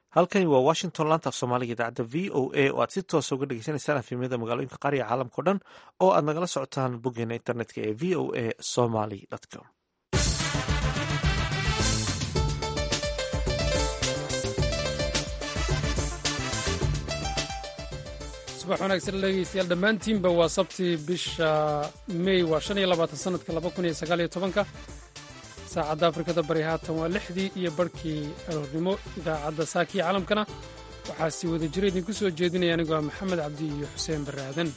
halkani waa washington laanta af soomaaliga idaacadda v o a oo aad si toosa uga dhegeysanaysaan afimyada magaalooyinka qaariga caalamka o dhan oo aad nagala socotaan boggeena internetka ee v o a somaly com subax wanaagsan dhegeystayaal dhammaantiinba waa sabtii bisha mey waa shan iyo labaatan sanadka laba kun iyo sagaal iyo tobanka saacadda afrikada bari haatan waa lixdii iyo barhkii aroornimo idaacadda saakiya caalamkana waxaa sii wada jira idinku soo jeedinaya anigoo ah maxamed cabdi iyo xuseen barre aadan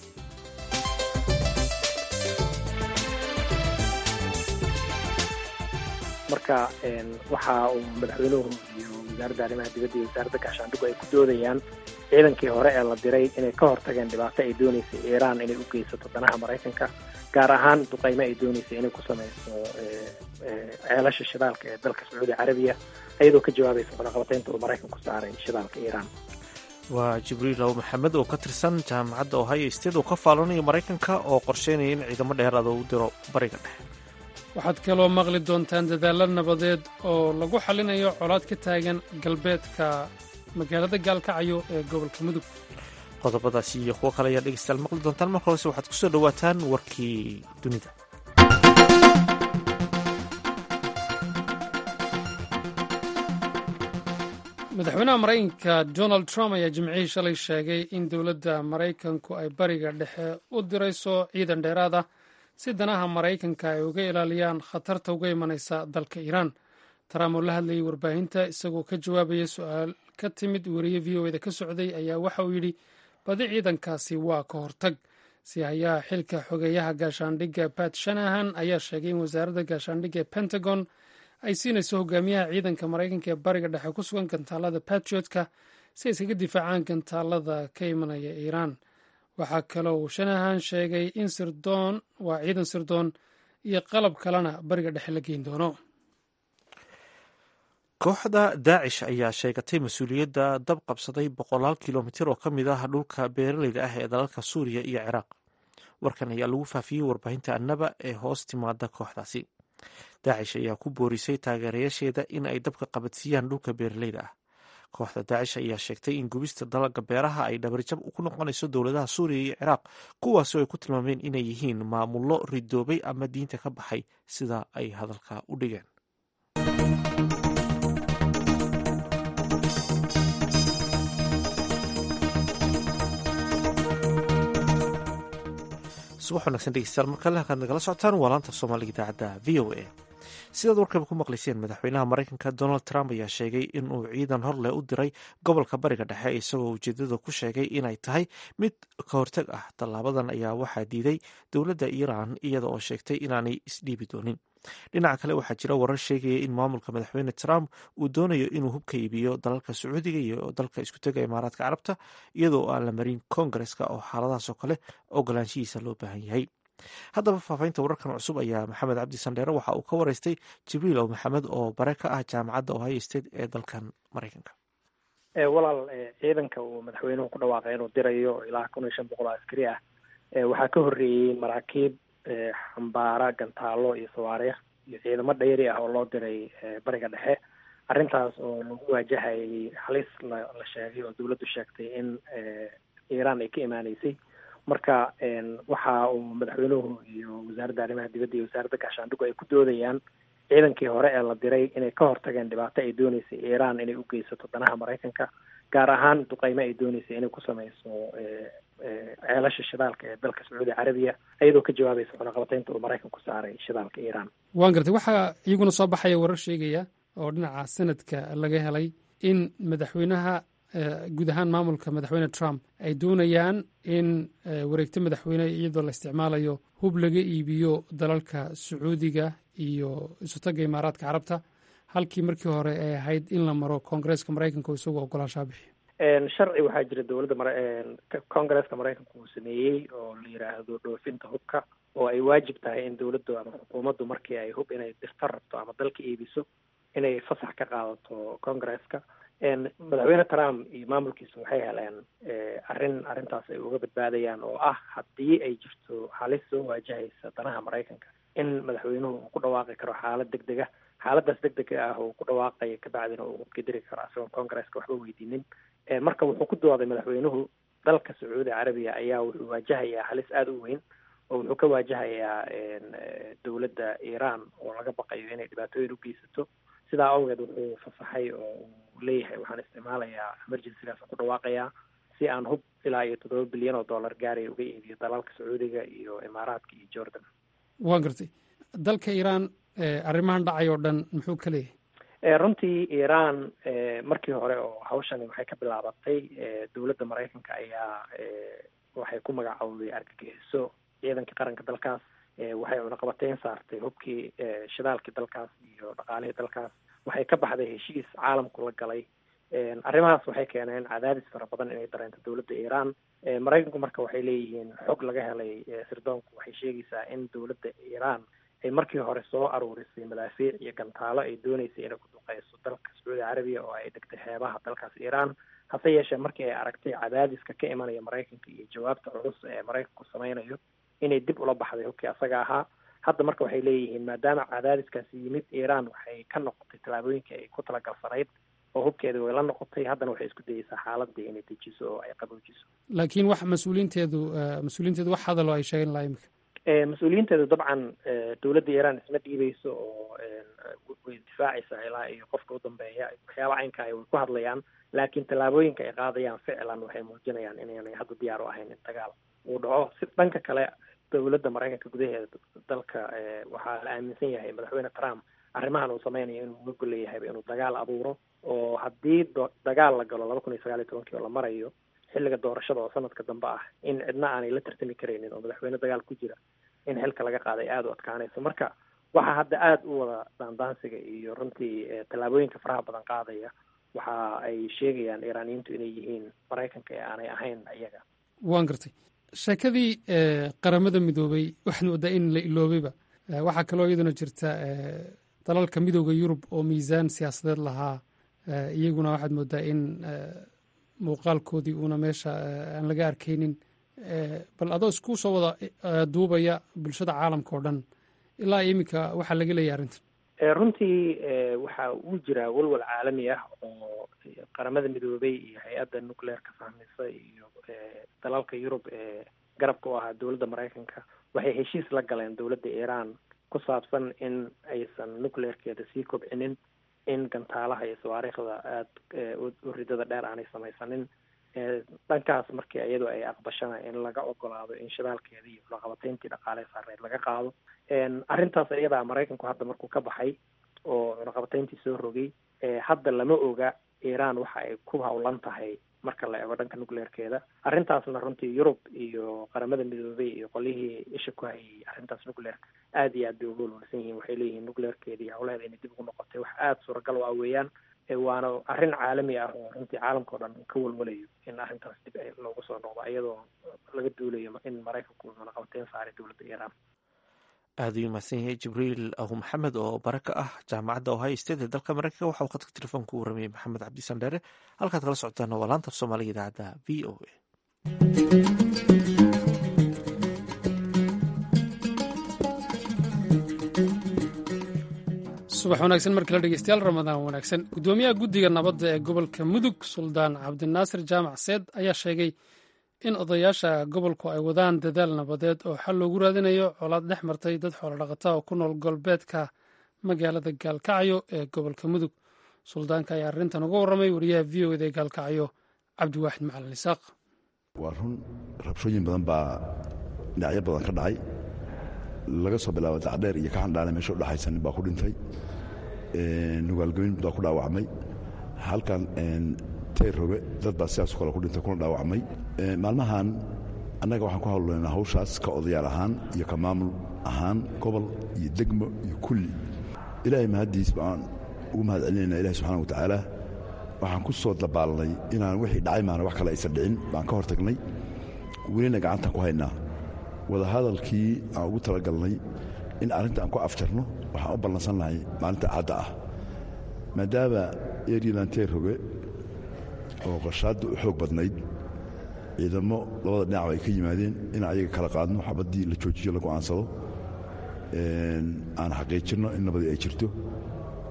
marka waxa uu madaxweynuhu iyo wasaaradda arrimaha dibadda iyo wasaaradda gaashaandhigu ay ku doodayaan ciidankii hore ee la diray inay ka hortageen dhibaato ay dooneysay iiraan inay u geysato danaha maraykanka gaar ahaan duqaymo ay dooneysay inay ku samayso ceelasha shidaalka ee dalka sacuudi carabiya iyadoo ka jawaabaysa cunaqabataynta uu maraykanku saaray shidaalka iiraan waa jibriil raw maxamed oo ka tirsan jaamacadda ohio state oo ka faalanayo maraykanka oo qorsheynaya in ciidamo dheeraada u diro bariga dhexe waxaad kaloo maqli doontaan dadaallo nabadeed oo lagu xallinayo colaad ka taagan galbeedka magaalada gaalkacyo ee gobolka mudug qodobadaasi iyo kuwo kale ayaa dhegeystayaal maqli doontaan marka horese waxaad ku soo dhowaataan warkii dunida madaxweynaha maraykanka donald trump ayaa jimcihii shalay sheegay in dowladda maraykanku ay bariga dhexe u dirayso ciidan dheeraad ah si danaha maraykanka ay uga ilaaliyaan khatarta uga imanaysa dalka iiraan trump oo la hadlayay warbaahinta isagoo ka jawaabaya su-aal ka timid weriye v o eda ka socday ayaa waxa uu yidhi badi ciidankaasi waa ka hortag si hayaha xilka xogeeyaha gaashaandhigga bat shanahan ayaa sheegay in wasaaradda gaashaandhigga ee pentagon ay siinayso hogaamiyaha ciidanka maraykanka ee bariga dhexe ku sugan gantaalada batriotka si ay iskaga difaacaan gantaalada ka imanaya iiraan waxaa kaloo uu shanahan sheegay in sirdoon waa ciidan sirdoon iyo qalab kalena bariga dhexe la geyn doono kooxda daacish ayaa sheegatay mas-uuliyadda dab qabsaday boqolaal kilomitir oo ka mid ah dhulka beeraleyda ah ee dalalka suuriya iyo ciraaq warkan ayaa lagu faafiyey warbaahinta annaba ee hoos timaada kooxdaasi daacish ayaa ku boorisay taageerayaasheeda in ay dabka qabadsiiyaan dhulka beeraleyda ah kooxda daacish ayaa sheegtay in gubista dalaga beeraha ay dhabarjab ku noqonayso dowladaha suuriya iyo ciraaq kuwaasoo ay ku tilmaameen inay yihiin maamullo ridoobay ama diinta ka baxay sida ay hadalka u dhigeen subax wanagsan dhegeystayaal markale halkaad nagala socotaan waa laanta soomaaliga idaacadda v o a sidaad warkaba ku maqlayseen madaxweynaha maraykanka donald trump ayaa sheegay inuu ciidan horleh u diray gobolka bariga dhexe isagoo ujeedada ku sheegay inay tahay mid ka hortag ah tallaabadan ayaa waxaa diiday dowladda iiraan iyada oo sheegtay inaanay isdhiibi doonin dhinaca kale waxaa jira warar sheegaya in maamulka madaxweyne trump uu doonayo inuu hubka iibiyo dalalka sacuudiga iyo dalka iskutega imaaraadka carabta iyadoo aan la marin koongareska oo xaaladahaasoo kale ogolaanshihiisa loo baahan yahay haddaba faafaynta wararkan cusub ayaa maxamed cabdi sandheere waxa uu ka wareystay jibriil ow maxamed oo bare ka ah jaamacadda ohio state ee dalkan maraykanka walaal ciidanka uu madaxweynuhu ku dhawaaqay inuu dirayo ilaa kun iyo shan boqol oo askari ah waxaa ka horreeyey maraakiib xambaara gantaalo iyo sawaariikh iyo ciidamo dhayri ah oo loo diray bariga dhexe arrintaas oo lagu waajahayay halis la la sheegay oo dawladdu sheegtay in iiraan ay ka imaaneysay marka waxa uu madaxweynuhu iyo wasaaradda arrimaha dibadda iyo wasaaradda gaashaandhigu ay ku doodayaan ciidankii hore ee la diray inay ka hortageen dhibaato ay dooneysay iiraan inay u geysato danaha maraykanka gaar ahaan duqaymo ay dooneysay inay ku samayso ceelasha shidaalka ee dalka sacuudi carabiya iyadoo ka jawaabaysa cunaqabataynta uu maraykanku saaray shidaalka iiraan waan gartay waxaa iyaguna soo baxaya warar sheegaya oo dhinaca sanadka laga helay in madaxweynaha guud ahaan maamulka madaxweyne trump ay doonayaan in wareegto madaxweyne iyadoo la isticmaalayo hub laga iibiyo dalalka sacuudiga iyo isutaga imaaraadka carabta halkii markii hore ay ahayd in la maro koongareeska maraykanka oo isagoo ogolaanshaa bixiyo sharci waxaa jira dowladda mara koongareeska maraykanka uu sameeyey oo la yidhaahdo dhoofinta hubka oo ay waajib tahay in dowladdu ama xukuumaddu markii ay hub inay dirto rabto ama dalka iibiso inay fasax ka qaadato koongareeska madaxweyne trump iyo maamulkiisa waxay heleen arrin arrintaas ay uga badbaadayaan oo ah haddii ay jirto halis soo waajahaysa danaha maraykanka in madaxweynuhu uu ku dhawaaqi karo xaalad deg deg ah xaaladaas deg dega ah oo ku dhawaaqaya kabacdina uu hubka diri karo isagoon congresska waxba weydiinin marka wuxuu ku dooday madaxweynuhu dalka sacuudi carabiya ayaa wuxuu waajahayaa halis aada u weyn oo wuxuu ka waajahayaa dowladda iiraan oo laga baqayo inay dhibaatooyin u geysato sidaa awgeed wuxuu fasaxay oo uu leeyahay waxaan isticmaalayaa emergencygaas ku dhawaaqayaa si aan hub ilaa iyo toddoba bilyan oo dollar gaaraya uga iibiyo dalalka sacuudiga iyo imaaraadka iyo jordan waa gartay dalka iiraan arrimahan dhacay oo dhan muxuu ka leeyahay runtii iiraan markii hore oo hawshani waxay ka bilaabatay dowladda maraykanka ayaa waxay ku magacowday argagixiso ciidankii qaranka dalkaas waxay cunaqabateyn saartay hubkii shidaalkii dalkaas iyo dhaqaalihii dalkaas waxay ka baxday heshiis caalamku la galay arrimahaas waxay keeneen cadaadis fara badan inay dareento dowladda iiraan maraykanku marka waxay leeyihiin xog laga helay sirdoonku waxay sheegaysaa in dowladda iiraan ay markii hore soo aruurisay madaafiic iyo gantaalo ay dooneysay inay ku duqeyso dalka sacuudi carabiya oo ay dhigtay xeebaha dalkaas iiraan hase yeeshee markii ay aragtay cadaadiska ka imanaya maraykanka iyo jawaabta culus ee maraykanku sameynayo inay dib ula baxday hubkii asaga ahaa hadda marka waxay leeyihiin maadaama cadaadiskaasi yimid iiraan waxay ka noqotay tallaabooyinkii ay ku talagalsanayd oo hubkeeda way la noqotay haddana waxay isku dayeysaa xaaladii inay dejiso oo ay qaboojiso laakiin wax mas-uuliinteedu mas-uuliinteedu wax hadaloo ay sheegeen laha imika mas-uuliyiinteedu dabcan dowladda iiraan isma dhiibeyso oo way difaacaysaa ilaa iyo qofka u dambeeya waxyaaba caynka ay way ku hadlayaan laakiin tallaabooyinka ay qaadayaan ficlan waxay muujinayaan inaanay hadda diyaar u ahayn in dagaal uu dhaco si dhanka kale dowladda maraykanka gudaheeda dalka waxaa la aaminsan yahay madaxweyne trump arrimahan uu sameynayo inuu uga goleeyahayba inuu dagaal abuuro oo haddii dagaal la galo laba kun iyo sagaal iyo tobankii oo la marayo xilliga doorashada oo sanadka dambe ah in cidna aanay la tartami karaynin oo madaxweyne dagaal ku jira in xilka laga qaaday aada u adkaanayso marka waxaa hadda aada u wada daandaansiga iyo runtii tallaabooyinka faraha badan qaadaya waxa ay sheegayaan iiraaniyiintu inay yihiin maraykanka ee aanay ahayn iyaga waan gartay sheekadii qaramada midoobay waxaad moodaa in la iloobayba waxaa kaloo iyaduna jirta dalalka midooda yurub oo miisaan siyaasadeed lahaa iyaguna waxaad moodaa in muuqaalkoodii uuna meesha aan laga arkaynin bal adoo isku soo wada duubaya bulshada caalamka oo dhan ilaa iminka waxaa laga leeyahy arrintan runtii waxa uu jiraa walwal caalami ah oo qaramada midoobay iyo hay-adda nucleerka fahmisa iyo dalalka yurub ee garabka u ahaa dowladda maraykanka waxay heshiis la galeen dowladda iiraan ku saabsan in aysan nucleerkeeda sii kobcinin in gantaalaha iyo sawaariikhda aada u ridada dheer aanay samaysanin dhankaas markii iyadu ay aqbashana in laga ogolaado in shidaalkeeda iyo cunaqabateyntii dhaqaale saareed laga qaado arrintaas iyadaa maraykanku hadda markuu ka baxay oo cunaqabateyntii soo rogay hadda lama oga iiraan waxa ay ku hawlan tahay marka la eego dhanka nucleerkeeda arrintaasna runtii yurub iyo qaramada midoobay iyo qolihii isha ku hayay arrintaas nucleerka aada iyo aad bay uga walwalsan yihiin waxay leeyihiin nucleerkeeda iyo hawlaheeda inay dib ugu noqotay wax aada suuragal u ah weeyaan waana arrin caalami ah oo runtii caalamka o dhan ka walwalayo in arrintaas dib loogu soo noqdo iyadoo laga duulayo in maraykanku cunaqabateyn saaray dowladda iiraan aada u mahadsan yahay jibriil ahu maxamed oo bare ka ah jaamacadda ohio state ee dalka maraykanka waxa uu khadka telefoonka u waramayey maxamed cabdisan dheere halkaad kala socotaana waa laanta af soomaaliga idaacadda v o a subax wanaagsan markala dhegeystayaal ramadaan wanaagsan guddoomiyaha guddiga nabadda ee gobolka mudug suldaan cabdinaasir jaamac seed ayaa sheegay in odayaasha gobolku ay wadaan dadaal nabadeed oo xal loogu raadinayo colaad dhex martay dad xoolodhaqata oo ku nool galbeedka magaalada gaalkacyo ee gobolka mudug suldaanka ayaa arrintan uga warramay wariyaha v o eda ee gaalkacyo cabdiwaaxid macalin isaaq waa run rabshooyin badan baa dhinacyo badan ka dhacay laga soo bilaabo dacdheer iyo kaxandhaale meesha udhexaysa nin baa ku dhintay nugaalgoyn baa ku dhaawacmay halkan tayrobe dad baa sidaasoo kale ku dhintay kuna dhaawacmay maalmahan annaga waxaan ku hawlnaynaa hawshaas ka odayaal ahaan iyo ka maamul ahaan gobol iyo degmo iyo kulli ilaahay mahaddiis baan ugu mahad celinayna ilahi subxana wa tacaala waxaan ku soo dabaalnay inaan wixii dhacay maana wax kale aysan dhicin baan ka hor tagnay welina gacantaan ku haynaa wadahadalkii aan ugu talagalnay in arrinta aan ku afjarno waxaan u ballansannahay maalinta cadda ah maadaama eryadan teerroge oo qashaadda u xoog badnayd ciidamo labada dhinacba ay ka yimaadeen in ayaga kala qaadno xabaddii la joojiyo la go'aansado aan xaqiijinno in nabadii ay jirto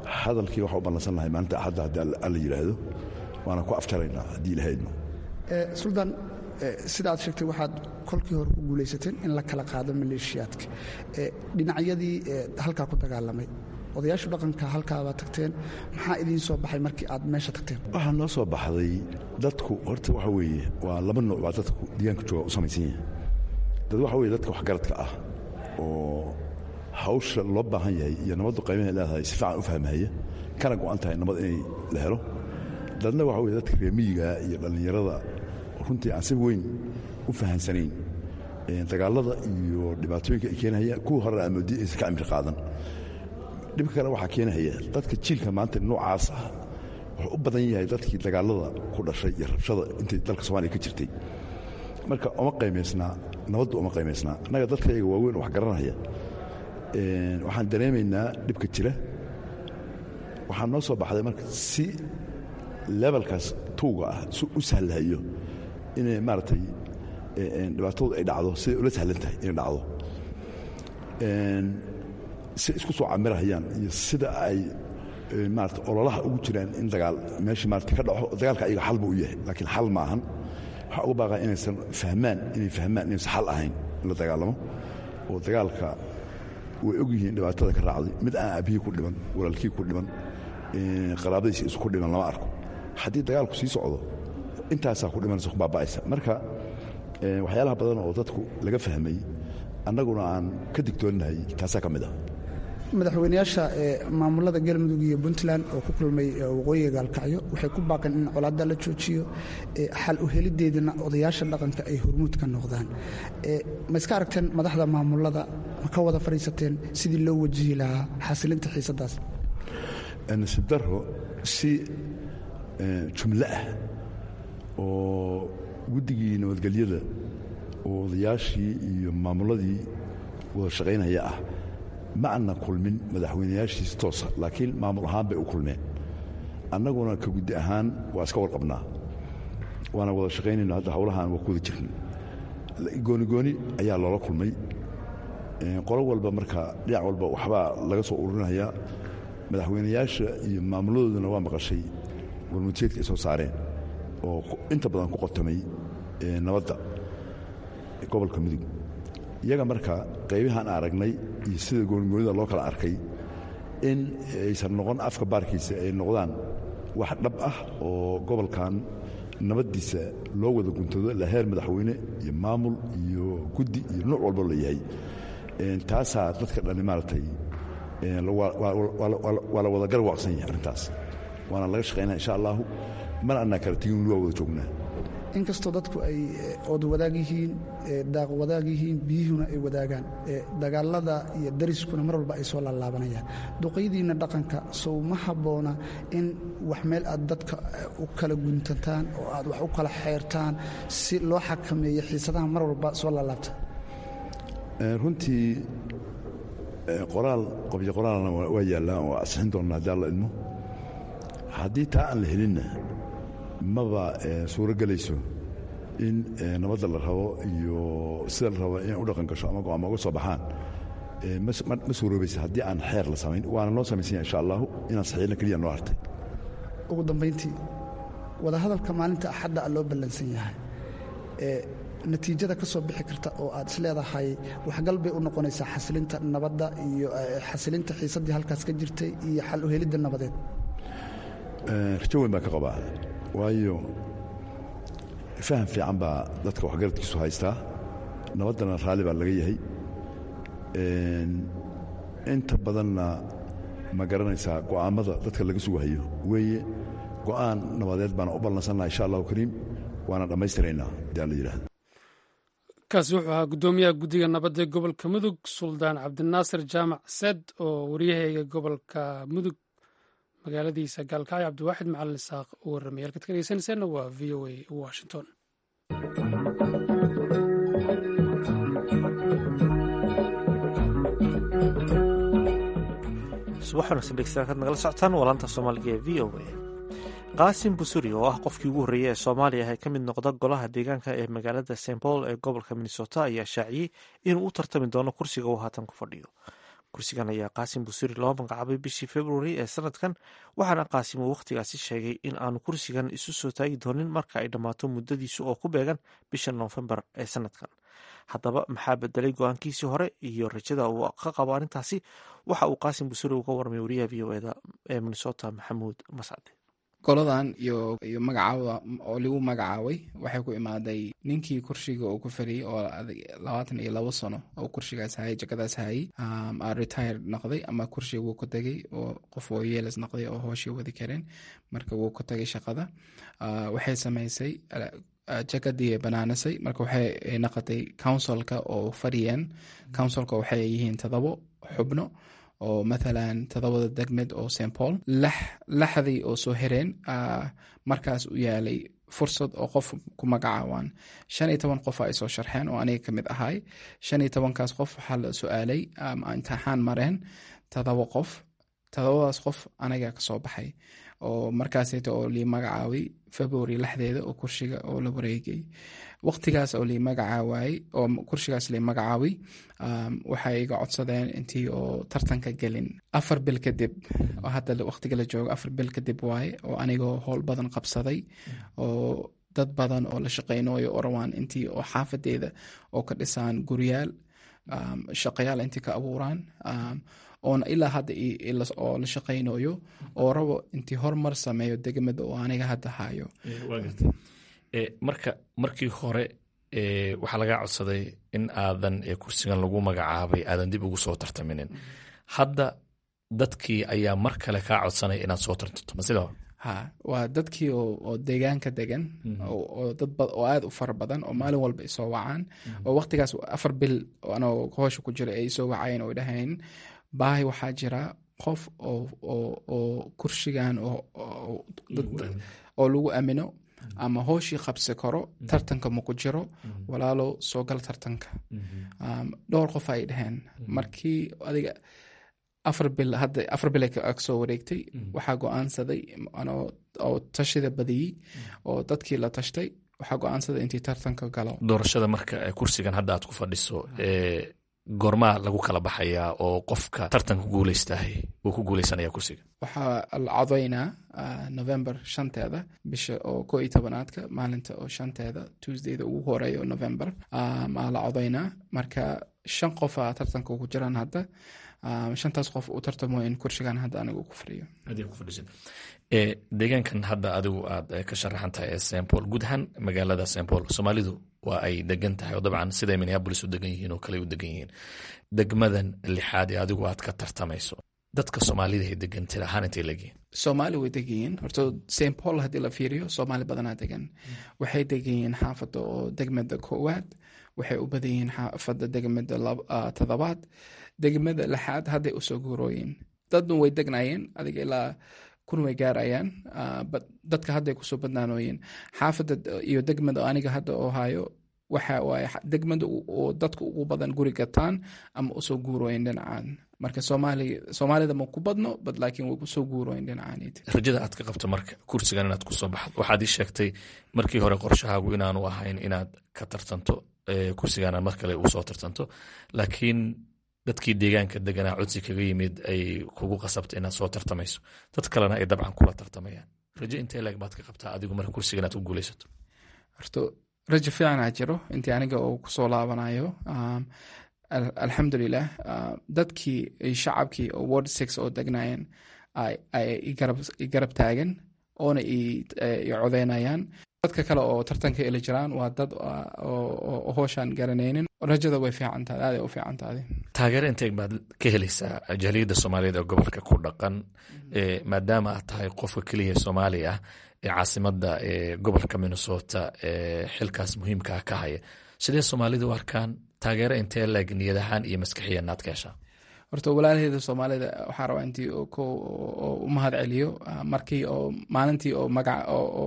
hadalkii waxaa u ballansan lahay maalinta axadda haddii alla yidhaahdo waana ku aftaraynaa haddii ilahaydno suldaan sida aad sheegtay waxaad kolkii hore ku guulaysateen in la kala qaado maleeshiyaadka dhinacyadii halkaa ku dagaalamay odayaashu dhaqanka halkaabaa tagteen maxaa idiin soo baxay markii aad meesha tagteen waxaa noo soo baxday dadku horta waxa weeye waa laba nooc baa dadku deegaanka jooga u samaysan yahay dad waxa weye dadka waxgaradka ah oo hawsha loo baahan yahay iyo nabaddu qaymahay leedahay si fiican u fahmahaya kana go'an tahay nabad inay la helo dadna waxa weye dadka reemiyiga iyo dhallinyarada runtii aan si weyn u fahansanayn dagaalada iyo dhibaatooyinka ay keenahayaan kuwii horena amoodi aysan ka cimri qaadan dhibka kale waxaa keenahaya dadka jiilka maanta noocaas ah wuxuu u badan yahay dadkii dagaalada ku dhashay iyo rabshada intay dalka soomaliya ka jirtay marka uma qaymaysnaa nabaddu uma qaymaysnaa annaga dadkayaga waaweyn wax garanaya waxaan dareemaynaa dhibka jira waxaa noo soo baxday marka si lebalkaas tuuga ah si u sahlahayo inay maaragtay dhibaatadu ay dhacdo siday ula sahlan tahay inay dhacdo si isku soo camirahayaan iyo sida ay maarata ololaha ugu jiraan in dagaal meeshii maarata ka dhaco dagaalka ayaga xal buu u yahay laakiin xal ma ahan waxaa uga baaqaa inaysan fahmaan inay fahmaan inaysan xal ahayn in la dagaalamo oo dagaalka way og yihiin dhibaatada ka raacday mid aan aabihii ku dhiman walaalkii ku dhiman qaraabadiisi isku dhiman lama arko haddii dagaalku sii socdo intaasaa ku dhimanaysa ku baaba'aysa marka waxyaalaha badan oo dadku laga fahmay annaguna aan ka digtoonnahay taasaa ka mid ah madaxweynayaasha maamulada galmudug iyo puntland oo ku kulmay waqooyiga gaalkacyo waxay ku baaqeen in colaadda la joojiyo xal u helideedana odayaasha dhaqanka ay hormuud ka noqdaan ma iska aragteen madaxda maamulada ma ka wada fadhiisateen sidii loo wajihi lahaa xasilinta xiisadaas nasiib daro si jumlo ah oo guddigii nabadgelyada oo odayaashii iyo maamuladii wada shaqaynaya ah ma aanna kulmin madaxweynayaashiisi toosa laakiin maamul ahaan bay u kulmeen annaguna ka guddi ahaan waa iska warqabnaa waana wada shaqaynayno hadda hawlahaan waa ku wada jirna goonigooni ayaa loola kulmay qolo walba marka dhinac walba waxbaa laga soo ururinaya madaxweynayaasha iyo maamuladooduna waa maqashay warmudjeedka ay soo saareen oo inta badan ku qotomay nabadda gobolka mudug iyaga marka qaybahaan aragnay iyo sida goonigoonida loo kala arkay in aysan noqon afka baarkiisa ay noqdaan wax dhab ah oo gobolkan nabaddiisa loo wada guntado la heer madaxweyne iyo maamul iyo guddi iyo nuuc walbo la yahay taasaa dadka dhani maaragtay waa la wada garwaaqsan yahay arrintaas waana laga shaqaynaa insha allahu mana annaa kala tegin waa wada joognaa inkastoo dadku ay ood wadaag yihiin daaq wadaag yihiin biyuhuna ay wadaagaan dagaalada iyo dariskuna mar walba ay soo laalaabanayaan duqaydiinna dhaqanka sow ma habboona in wax meel aad dadka u kala guntataan oo aad wax u kala xeertaan si loo xakameeyo xiisadaha mar walba soo laalaabta runtii qoraal qobyo qoraalna waa yaallaa oo asixin doonna haddii alla idmo haddii taa aan la helinna maba suuro gelayso in nabadda la rabo iyo sida la rabo inay u dhaqan gasho ama go'aama uga soo baxaan ma suuroobaysa haddii aan xeer la samayn waana noo samaysan yahay insha allahu inaan saxiilna keliya noo hartay ugu dambayntii wadahadalka maalinta axadda a loo ballansan yahay natiijada ka soo bixi karta oo aad isleedahay waxgal bay u noqonaysaa xasilinta nabadda iyo xasilinta xiisaddii halkaas ka jirtay iyo xal u helidda nabadeed rajo weyn baan ka qabaa waayo faham fiican baa dadka waxgaradkiisu haystaa nabaddana raalli baa laga yahay inta badanna ma garanaysaa go'aammada dadka laga sugahayo weeye go'aan nabadeed baana u ballansannaha insha allahu kariim waana dhammaystiraynaa hadii alla yidhahdo kaasi wuxuu ahaa guddoomiyaha guddiga nabadda ee gobolka mudug suldaan cabdinaasir jaamac sed oo waryahayga gobolka mudug magaaladiisa gaalkacyo cabdiwaaxid macalin isaaq u warramay halkaad ka dhegeysanaysaanna waa v o a washington subax wanaagsan dhegeystayaal kaad nagala socotaan waa laanta soomaaliga ee v o a qaasim busuri oo ah qofkii ugu horreeyey ee soomaaliya ee ka mid noqda golaha deegaanka ee magaalada st paul ee gobolka minnesota ayaa shaaciyey inuu u tartami doono kursiga uu haatan ku fadhiyo kursigan ayaa qaasim busiri loo magacaabay bishii februari ee sanadkan waxaana qaasim uu wakhtigaasi sheegay in aanu kursigan isu soo taagi doonin marka ay dhammaato muddadiisu oo ku beegan bisha noofembar ee sanadkan haddaba maxaa bedelay go-aankiisii hore iyo rajada uu ka qabo arrintaasi waxa uu qaasim busiri uga warmay wariyaha v o eda ee minnesota maxamuud mascade goladan iyo iyo magacaaba oo lagu magacaabay waxay ku imaaday ninkii kursiga uu ku fadhiyey oo labaatan iyo labo sano oo kursigaas hayay jagadaas hayay retire noqday ama kursiga wuu ku tegay oo qof oo yeelas noqday oo hooshii wadi kareen marka wuu ku tagay shaqada waxay sameysay jagadii banaanasay marka waxay noqotay counsilka oo fadhiyeen counsilka waxay yihiin todobo xubno oo mathalan todobada degmed oo st paul laxdii oo soo hereen markaas u yaalay fursad oo qof ku magacaabaan shan iyo toban qof ay soo sharxeen oo aniga kamid ahay shan iyo tobankaas qof waxaa la su-aalay imtixaan mareen todoba qof todobadaas qof aniga kasoo baxay oo markaaseta oo lii magacaabay february lexdeeda oo kursiga oo la wareegay waqtigaas oo lii magacaawaayey oo kursigaas lii magacaabay waxay iga codsadeen intii oo tartanka gelin afar bil kadib oo hadda waqtiga la joogo afar bil kadib waaye oo anigoo howl badan qabsaday oo dad badan oo la shaqeynayo orawaan intii oo xaafadeeda oo ka dhisaan guryaal shaqayaal intii ka abuuraan oona ilaa hadda oo la shaqaynayo oo rabo intii horumar sameeyo degmada oo aniga hadda hayo marka markii hore waxaa lagaa codsaday in aadan kursigan lagu magacaabay aadan dib ugu soo tartaminin hadda dadkii ayaa mar kale kaa codsanaya inaad soo tartamto ma sida ha waa dadkii oo deegaanka degan oo dad oo aad u fara badan oo maalin walba isoo wacaan oo waqtigaas afar bil anoo hoosha ku jira ay isoo wacayeen oo dhahayn baahi waxaa jira qof oo kursigan oo lagu amino ama hooshii qabsi karo tartanka maku jiro walaalo soo gal tartanka dhowr qof ay dhaheen markii adiga afar bil hadda afar bil kasoo wareegtay waxaa go-aansaday oo tashida badiyey oo dadkii la tashtay waxaa go-aansaday intii tartanka galo doorashada marka kursigan hadda aad ku fadhiso goormaa lagu kala baxayaa oo qofka tartanka guuleystahay uu ku guuleysanaya kursiga waxaa la codaynaa november shanteeda bisha oo ko iyo tobanaadka maalinta oo shanteeda tuesdayda ugu horeeya oo november aa la codaynaa marka shan qofa tartanka ku jiraan hadda shantaas qof uu tartamo in kursigan hadda anigu ku fadhiyo deegaankan hadda adigu aad ka sharaxan tahay ee st paul guud ahaan magaalada st paul soomaalidu waa ay degan tahay oo dabcan siday minneabolis u degan yihiin oo kale u degan yihiin degmadan lixaad ee adigu aad ka tartamayso dadka soomaalida ay degan tir ahaan intay leegyihiin soomaali way degan yihiin horta st paul haddii la fiiriyo soomaali badanaa degan waxay degan yihiin xaafadda oo degmada koowaad waxay u badan yihiin xaafadda degmada todobaad degmada lixaad hadday usoo guurooyin dadna way degnayeen adiga ilaa kun way gaarayaan dadka hadday kusoo badnaanooyin xaafadda iyo degmada aniga hadda oo hayo waxa waaye degmada oo dadka ugu badan guri gataan ama usoo guurooyin dhinacaan marka soomaalida ma ku badno bad laakiin way kusoo guurooyin dhinacaanid rajada aad ka qabto marka kursigan inaad kusoo baxdo waxaad ii sheegtay markii hore qorshahaagu inaanu ahayn inaad ka tartanto kursigana mar kale uu soo tartanto laakiin dadkii deegaanka deganaa codsi kaga yimid ay kugu qasabta inaad soo tartamayso dad kalena ay dabcan kula tartamayaan rajo intee leeg baad ka qabtaa adigu marka kursiga inaad ku guuleysato horto rajo fiicanaa jiro intii aniga oo kusoo laabanayo alxamdulilah dadkii shacabkii oo word six oo degnaayeen ay garab taagan oona i codeynayaan dadka kale oo tartanka eli jiraan waa dad oo hooshaan garanaynin rajada way fiican tahay aaday u fiican tahay taageero inteeg baad ka helaysaa jaaliyadda soomaaliyeed ee gobolka ku dhaqan maadaama aad tahay qofka keliya soomaali ah ee caasimadda ee gobolka minnesota ee xilkaas muhiimkaa ka haya sidee soomaalidu u arkaan taageero intee leeg niyad ahaan iyo maskixiyan aad ka heshaa horta walaalaheeda soomaalida waxaa rabaa intii u mahad celiyo markii oo maalintii oo magaca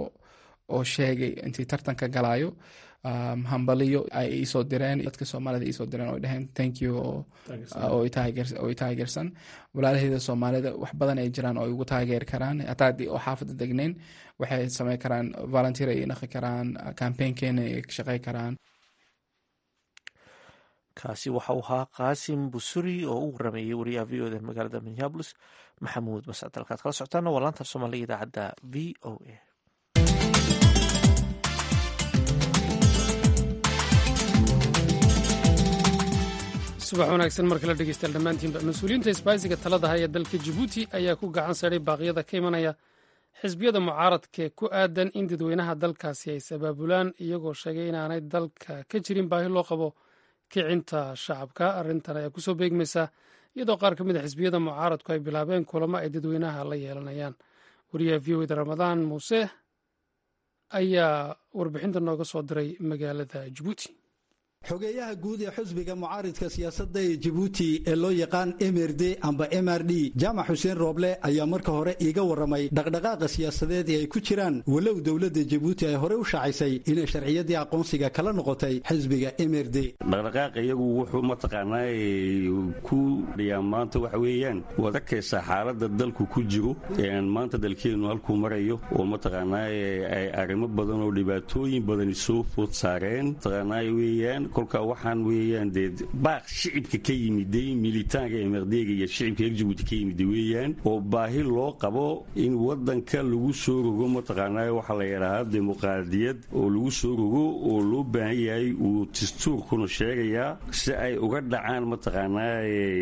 oo sheegay intii tartanka galaayo hambaliyo ay iisoo direen dadka soomaalida iisoo direen oo dhaheen thank you oo i taageersan walaalaheeda soomaalida wax badan ay jiraan oo igu taageeri karaan hataa haddii oo xaafadda degnayn waxay sameyn karaan volunteer ay naqi karaan campaignkeena ay ka shaqey karaan kaasi waxa uu ahaa qaasim busuri oo u warameeyey wariyaha v o da magaalada minneabolis maxamuud mascad halkaad kala socotaana waa laanta soomaaliga idaacadda v o a subax wanaagsan mar kale dhegeystayaal dhammaantiinba mas-uuliyiinta isbaaysiga talada haya dalka jabuuti ayaa ku gacan saray baaqyada ka imanaya xisbiyada mucaaradkae ku aadan in dadweynaha dalkaasi ay sabaabulaan iyagoo sheegay inaanay dalka ka jirin baahi loo qabo kicinta shacabka arrintan ayaa kusoo beegmaysa iyadoo qaar ka mid a xisbiyada mucaaradku ay bilaabeen kulamo ay dadweynaha la yeelanayaan wariyaha v o da ramadaan muuse ayaa warbixinta nooga soo diray magaalada jabuuti xogeeyaha guud ee xusbiga mucaaridka siyaasadda ee jabuuti ee loo yaqaan mrd amba mr d jaamac xuseen rooble ayaa marka hore iiga warramay dhaqdhaqaaqa siyaasadeed ee ay ku jiraan walow dowladda jabuuti ay horey u shaacisay inay sharciyadii aqoonsiga kala noqotay xisbiga mrd dhaqdhaqaaqa iyagu wuxuu mataqaanaa ku dhiyaa maanta waxa weeyaan waad arkaysaa xaaladda dalku ku jiro maanta dalkeennu halkuu marayo oo mataqaanaa ay arrimo badan oo dhibaatooyin badani soo food saareen mataqaanaa weeyaan kolka waxaan weeyaan dee baaq shicibka ka yimiday militaanka emerdeega iyo shicibka reer jabuuti ka yimida weeyaan oo baahi loo qabo in wadanka lagu soo rogo mataqaanaa waxaa la yidhaahaa dimuqraadiyad oo lagu soo rogo oo loo baahan yahay uu dastuurkuna sheegayaa si ay uga dhacaan mataqaanaa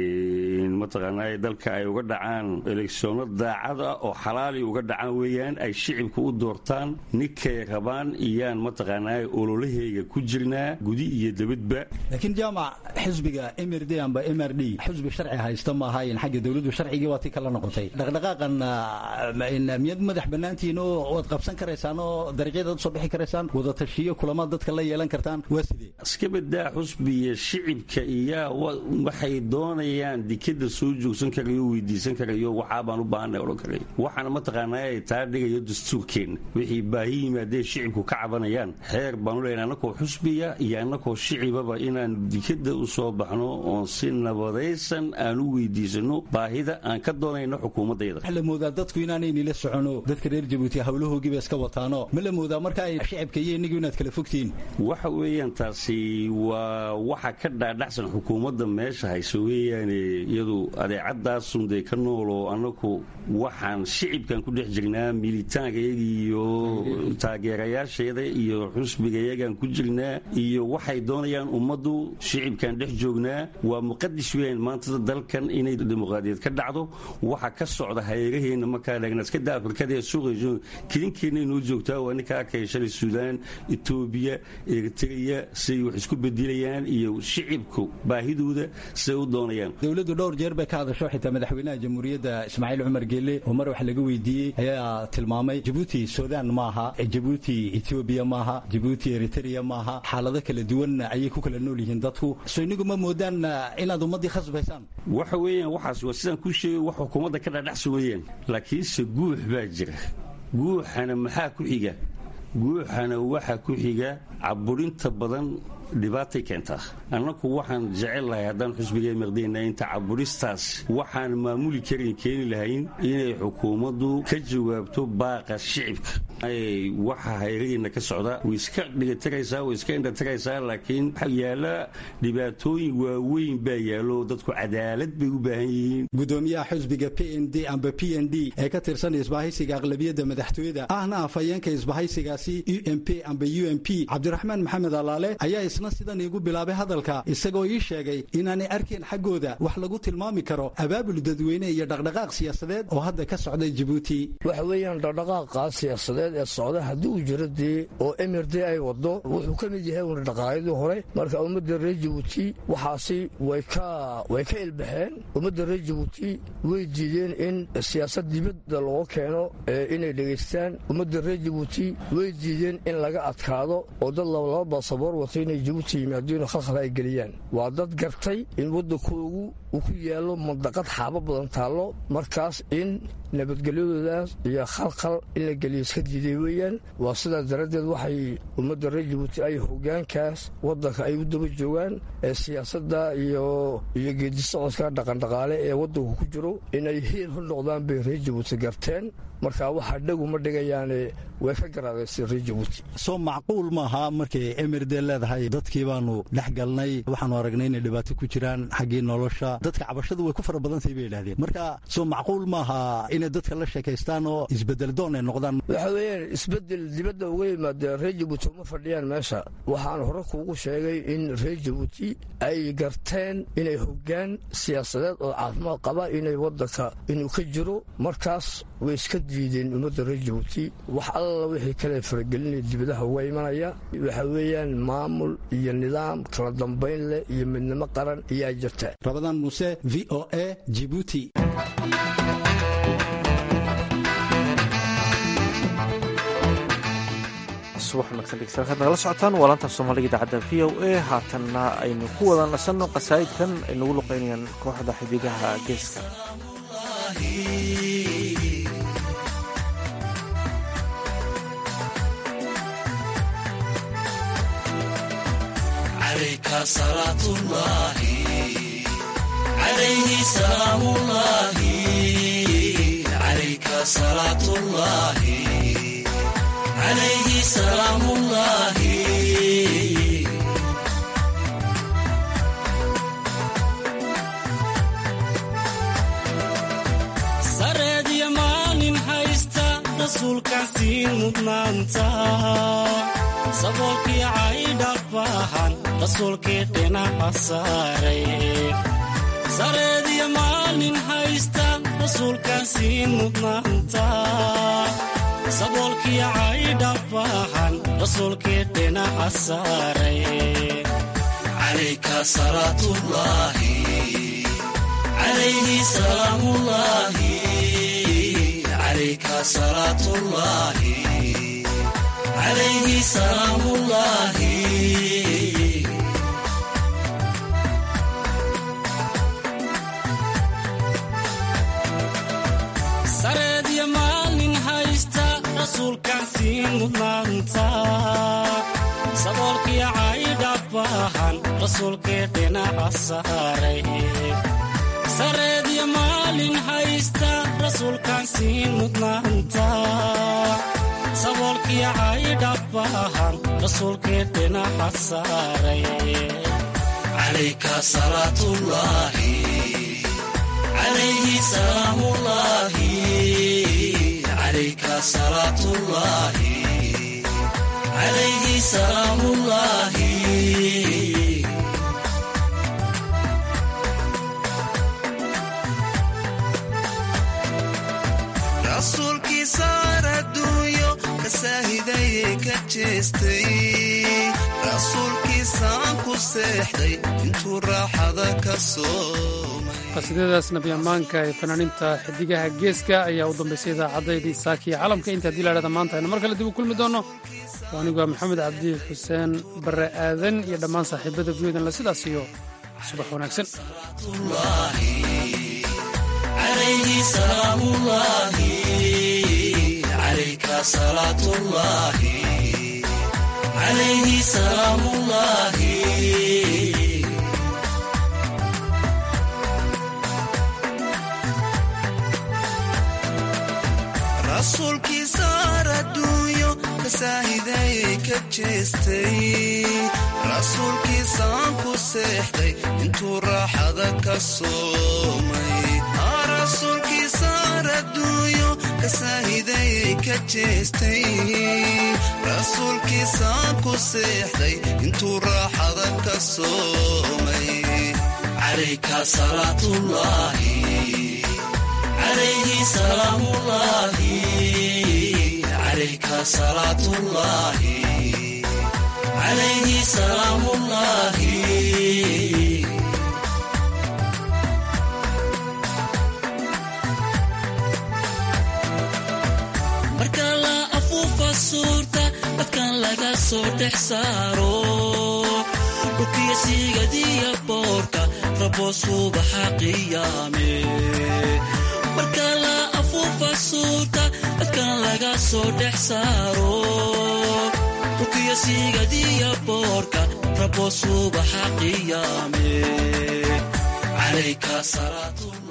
mataqaanaa dalka ay uga dhacaan eleksiono daacad ah oo xalaali uga dhacaan weeyaan ay shicibka u doortaan ninkay rabaan iyaan mataqaanaa ololaheyga ku jirnaa gudi iyo laakiin jaamac xisbiga mrd amba mr d xisbi sharci haysta ma ahayn xagga dowladdu sharcigii waa ti kala noqotay dhaqdhaqaaqan miyaad madax bannaantihiin oo waad qabsan karaysaan oo dariiqyadaad usoo bixi karaysaan wadatashiyo kulamaad dadka la yeelan kartaan waa sidee iska badaa xusbiya shicibka iyaa waxay doonayaan dikada soo joogsan karayo weydiisan karayo waxaabaan u baahanay odhan karay waxaana mataqaanaa ay taa dhigayo dastuurkeenna wixii baahi yimaadee shicibku ka cabanayaan xeer baanu leenahay annakoo xusbiya iyo annakoo shicibaba inaan dikada u soo baxno oon si nabadaysan aan u weydiisano baahida aan ka doonayno xukuumaddayda waxa la moodaa dadku inaanaynila socono dadka reer jabuuti hawlahoogiiba iska wataano ma la moodaa marka ay shicibka iyo innigu inaad kala fogtihiin waxa weeyaan taasi waa waxa ka dhaadhacsan xukuumadda meesha hayso weeyaane iyadu adeecadaasun dee ka nool oo annaku waxaan shicibkan ku dhex jirnaa militaankayaga iyo taageerayaasheeda iyo xusbigayagaan ku jirnaa iyo waxay doonayaan ummaddu shicibkan dhex joognaa waa muqadis weyn maanta dalkan inay dimuqraadiyad ka dhacdo waxa ka socda hareeraheenna markaa dhagnaaskada afrikada ee suuqa kilinkeenna inoo joogtaa waa ninka arkaya shalay suudaan etoobiya eritreya siay wax isku bedilayaan iyo shicibku baahidooda siday u doonayaan dowladdu dhowr jeer bay ka hadasho xitaa madaxweynaha jamhuuriyadda ismaaciil cumar geelle oo mar wax laga weydiiyey ayaa tilmaamay jabuuti suudaan maaha jabuuti etoobiya maaha jabuuti eritreya maaha xaalado kala duwan ayay ku kala nool yihiin dadku so inigu ma moodaan inaad ummaddii khasbaysaan waxa weeyaan waxaas waa sidaan kuu sheegay wax xukuumadda ka dhadhacsan weeyaan laakiinse guux baa jira guuxana maxaa ku xiga guuxana waxa ku xiga caburinta badan dhibaatay keentaa annaku waxaan jecel lahay haddaan xusbiga maqdayna inta caburistaas waxaan maamuli karin keeni lahayn inay xukuumaddu ka jawaabto baaqa shicibka waxa hayradiina ka socda way iska dhigatiraysaa way iska indhatiraysaa laakiin yaala dhibaatooyin waaweyn baa yaallo dadku cadaalad bay u baahan yihiin gudoomiyaha xusbiga p n d amba p n d ee ka tirsan isbahaysiga aqlabiyadda madaxtooyada ahna afhayeenka isbahaysigaasi u m p amba u m p cabdiraxmaan maxamed alaale ayaa isna sidan iigu bilaabay hadalka isagoo ii sheegay inaanay arkayn xaggooda wax lagu tilmaami karo abaabul dadweyne iyo dhaqdhaqaaq siyaasadeed oo hadda ka socday jabuuti waxa weeyaan dhaqdhaqaaqa siyaasadeed ee socda haddii uu jiro dee oo emird ay wado wuxuu ka mid yahay una dhaqaayadii hore marka ummadda reer jabuuti waxaasi way ka way ka ilbaxeen ummadda reer jabuuti way diideen in siyaasad dibadda loo keeno inay dhegaystaan ummadda reer jabuuti way diideen in laga adkaado oo dad labalaba baasaboor wata inay jabuuti yimaadeen khalkhal ay geliyaan waa dad gartay in waddankoogu uu ku yaallo mandaqad xaabo badan taallo markaas in nabadgelyadoodaas iyo khalkhal in la geliyo iska diiday weeyaan waa sidaas daraaddeed waxay ummadda reer jabuuti ay hoggaankaas waddanka ay u daba joogaan ee siyaasadda iyo iyo geedisocodka dhaqandhaqaale ee waddanku ku jiro inay hiil u noqdaan bay reer jabuuti garteen marka waxa dhagu ma dhigayaane way ka garaadaysay reer jabuuti soo macquul maaha markay emirde leedahay dadkii baanu dhex galnay waxaanu aragnay inay dhibaato ku jiraan xaggii nolosha dadka cabashadu way ku fara badantahay bay yidhahdeen marka soo macquul maaha inay dadka la sheekaystaan oo isbedel doon ay noqdaan waxa weeyaan isbedel dibadda uga yimaadee reer jabuuti uma fadhiyaan meesha waxaan hore kuugu sheegay in reer jabuuti ay garteen inay hoggaan siyaasadeed oo caafimaad qaba inay waddanka inuu ka jiro markaas way iska diideen ummadda reer jabuuti wax alla wixii kale faragelinaya dibadaha uga imanaya waxa weeyaan maamul iyo nidaam kala dambayn leh iyo midnimo qaran ayaa jirta rabadaan muuse v o a jibuuti subax wanaagsan dhegeystayaal kaad nagala socotaan waa laanta soomaaliga idaacadda v o a haatanna aynu ku wada nasanno qasaa'idkan ay nagu luqaynayaan kooxda xidigaha geeska عليه سلام الله sareedya maalin haysta rasuulkaan siin mudnaanta saboolkii caydhabahan rasuulkii dhinaca saaray sareedya maalin haysta rasuulkaan siin mudnaanta saboolkii caydhabahan rasuulkii dhinaca saaray calayka salaatullaahi calayhi salaamullaahi calayka salaatullaahi calayhi salaamullaahi sareedya maalin haysta rasuulkaan siin mudnaanta saboolkii caydhabahan rasuulkii dhinaca saaray sareedya maalin haysta rasuulkaan siin mudnaanta saboolkii caydhabahan rasuulkii dhinaca saaray calayka salaatullaahi calayhi salaamullaahi calayka salaatullaahi calayhi salaamullaahi rasuulkii saar adduunyo ka saahidayee ka jeestay rasuulkiisaan ku seexday intuu raaxada ka soomay qasiidadaas nabi ammaanka ee fanaaniinta xidigaha geeska ayaa u dambaysay idaacaddaydi saakiya calamka inta haddii laadhada maanta aynu mar kale dib u kulmi doonno waa anigu waa maxamed cabdi xuseen barre aadan iyo dhammaan saaxiibada viyodn la sidaas iyo subax wanaagsan عليه سلام الله عليك صلاة الله عليه سلام الله rasuulkii saar adduunyo ka saahidayey ka jeestay rasuulkiisaan ku seexday intuu raaxada ka soomay rasuulkii saar adduunyo ka saahidayey ka jeestay rasuulkiisaan ku seexday intuu raaxada ka soomay calayka salaatullaahi عليه سلام الله عليك صلاة الله عليه سلام الله marka la afuufa suurta dadkan laga soo dhex saaro dhulkiya siigadiya boorka rabo subaxa qiyaame marka la afuufa suurta dadkan laga soo dhex saaro dhulkiya siigadiya boorka rabo subaxa qiyaame calayka salaatu